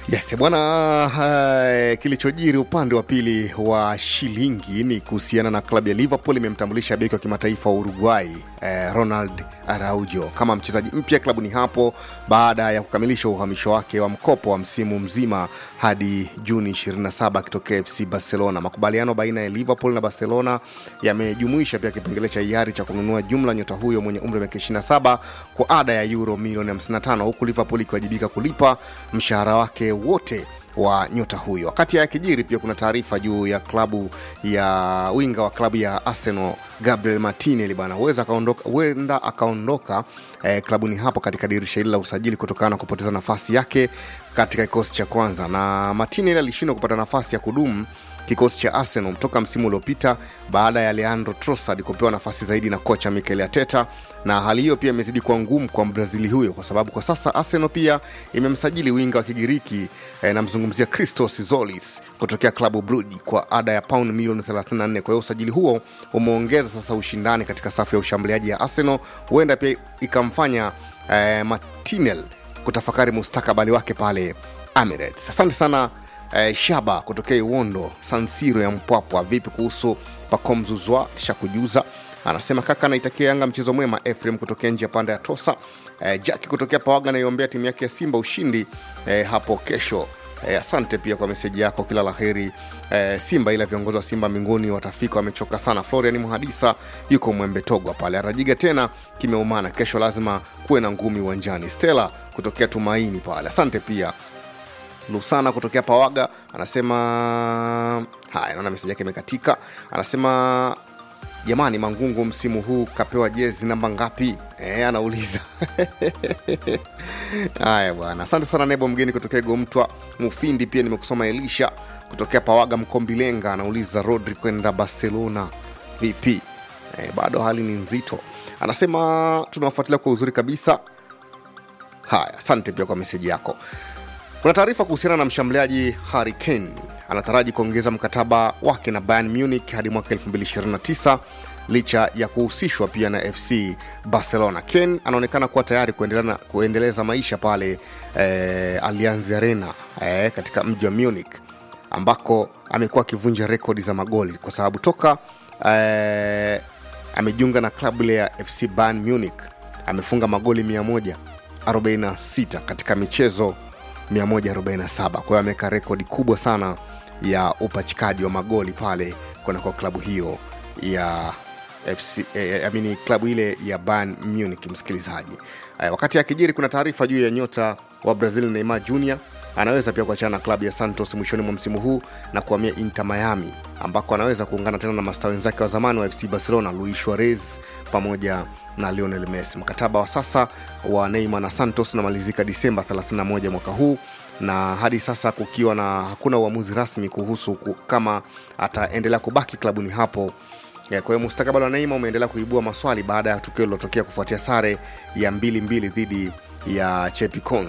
Yes, bwana uh, kilichojiri upande wa pili wa shilingi ni kuhusiana na klabu ya Liverpool imemtambulisha beki wa kimataifa wa Uruguay eh, Ronald Araujo kama mchezaji mpya klabuni hapo baada ya kukamilisha uhamisho wake wa mkopo wa msimu mzima hadi Juni 27 akitokea FC Barcelona. Makubaliano baina ya Liverpool na Barcelona yamejumuisha pia kipengele cha hiari cha kununua jumla nyota huyo mwenye umri wa miaka 27 kwa ada ya euro milioni 55 huku Liverpool ikiwajibika kulipa mshahara wake wote wa nyota huyo. Wakati ya kijiri pia kuna taarifa juu ya klabu ya winga wa klabu ya Arsenal Gabriel Martinelli bana huweza akaondoka huenda akaondoka eh, klabuni hapo katika dirisha hili la usajili kutokana na kupoteza nafasi yake katika kikosi cha kwanza, na Martinelli alishindwa kupata nafasi ya kudumu kikosi cha Arsenal toka msimu uliopita baada ya Leandro Trossard kupewa nafasi zaidi na kocha Mikel Arteta, na hali hiyo pia imezidi kuwa ngumu kwa Mbrazili huyo kwa sababu kwa sasa Arsenal pia imemsajili winga wa Kigiriki eh, namzungumzia Christos Zolis kutokea klabu Brugge kwa ada ya pauni milioni 34. Kwa hiyo usajili huo umeongeza sasa ushindani katika safu ya ushambuliaji ya Arsenal, huenda pia ikamfanya eh, Martinelli kutafakari mustakabali wake pale Emirates. Asante sana eh, Shaba kutokea Iwondo Sansiro ya Mpwapwa. Vipi kuhusu Pakomzuzwa shakujuza? Anasema kaka, naitakia Yanga mchezo mwema. Efrem kutokea nje ya panda ya Tosa. Eh, Jaki kutokea Pawaga naiombea timu yake ya Simba ushindi eh, hapo kesho. Eh, asante pia kwa meseji yako, kila la heri eh, Simba, ila viongozi wa Simba mbinguni watafika, wamechoka sana. Florian Muhadisa yuko Mwembe Togwa pale, Arajiga tena kimeumana, kesho lazima kuwe na ngumi uwanjani. Stella kutokea Tumaini pale, asante pia Lusana kutokea Pawaga anasema haya, naona meseji yake imekatika. Anasema jamani, Mangungu msimu huu kapewa jezi namba ngapi? E, anauliza haya bwana. Asante sana Nebo mgeni kutokea Gomtwa Mufindi. Pia nimekusoma Elisha kutokea Pawaga Mkombilenga anauliza Rodri kwenda Barcelona vipi? E, bado hali ni nzito. Anasema tunawafuatilia kwa uzuri kabisa. Haya, asante pia kwa meseji yako. Kuna taarifa kuhusiana na mshambuliaji Harry Kane anataraji kuongeza mkataba wake na Bayern Munich hadi mwaka 2029 licha ya kuhusishwa pia na FC Barcelona. Kane anaonekana kuwa tayari kuendelea kuendeleza maisha pale eh, Allianz Arena eh, katika mji wa Munich ambako amekuwa akivunja rekodi za magoli kwa sababu toka eh, amejiunga na klabu ile ya FC Bayern Munich amefunga magoli 146 katika michezo 147 kwa hiyo ameweka rekodi kubwa sana ya upachikaji wa magoli pale kunako klabu hiyo ya FC, eh, amini klabu ile ya Bayern Munich msikilizaji. Eh, wakati akijiri kuna taarifa juu ya nyota wa Brazil Neymar Jr anaweza pia kuachana na klabu ya Santos mwishoni mwa msimu huu na kuhamia Inter Miami ambako anaweza kuungana tena na mastaa wenzake wa zamani wa FC Barcelona Luis Suarez pamoja na Lionel Messi. Mkataba wa sasa wa Neymar na Santos unamalizika Disemba 31 mwaka huu na hadi sasa kukiwa na hakuna uamuzi rasmi kuhusu ku, kama ataendelea kubaki klabuni hapo. Kwa hiyo mustakabali wa Neymar umeendelea kuibua maswali baada ya tukio lilotokea kufuatia sare ya mbili mbili dhidi ya Chepikon